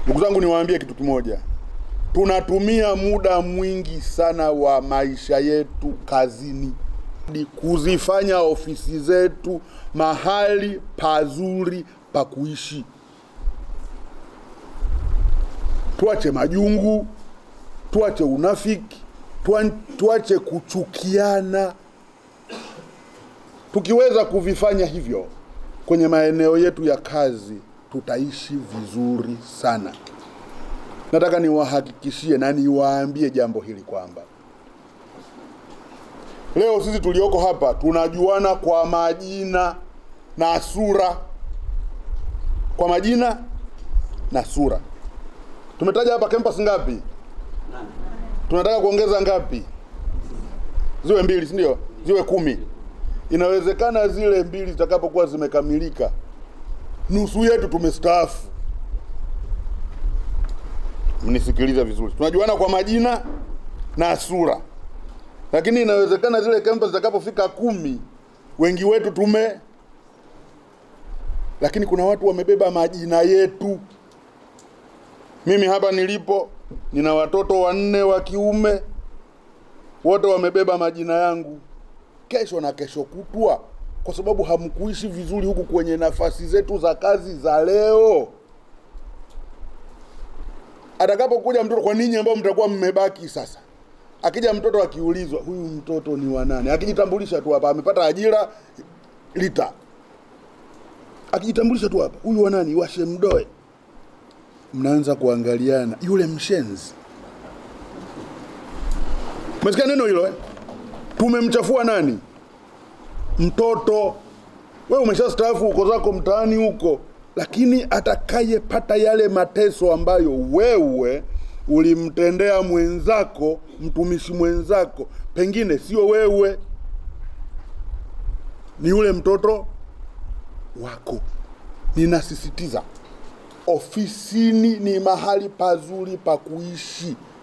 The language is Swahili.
Ndugu zangu, niwaambie kitu kimoja, tunatumia muda mwingi sana wa maisha yetu kazini Ni kuzifanya ofisi zetu mahali pazuri pa kuishi. Tuache majungu, tuache unafiki, tuan- tuache kuchukiana. Tukiweza kuvifanya hivyo kwenye maeneo yetu ya kazi, tutaishi vizuri sana. Nataka niwahakikishie na niwaambie jambo hili kwamba leo sisi tulioko hapa tunajuana kwa majina na sura, kwa majina na sura. Tumetaja hapa campus ngapi? Tunataka kuongeza ngapi? Ziwe mbili, si ndio? Ziwe kumi. Inawezekana zile mbili zitakapokuwa zimekamilika, nusu yetu tumestaafu. Mnisikilize vizuri, tunajuana kwa majina na sura, lakini inawezekana zile campus zitakapofika kumi, wengi wetu tume, lakini kuna watu wamebeba majina yetu. Mimi hapa nilipo nina watoto wanne wa kiume, wote wamebeba majina yangu. Kesho na kesho kutwa, kwa sababu hamkuishi vizuri huku kwenye nafasi zetu za kazi za leo, atakapokuja mtoto, kwa ninyi ambao mtakuwa mmebaki sasa, akija mtoto akiulizwa, huyu mtoto ni wa nani, akijitambulisha tu hapa, amepata ajira lita, akijitambulisha tu hapa, huyu wa nani, washe mdoe mnaanza kuangaliana, yule mshenzi. Umesikia neno hilo eh? Tumemchafua nani? Mtoto. Wewe umeshastaafu uko zako mtaani huko, lakini atakayepata yale mateso ambayo wewe ulimtendea mwenzako, mtumishi mwenzako, pengine sio wewe, ni yule mtoto wako. Ninasisitiza, ofisini ni mahali pazuri pa kuishi.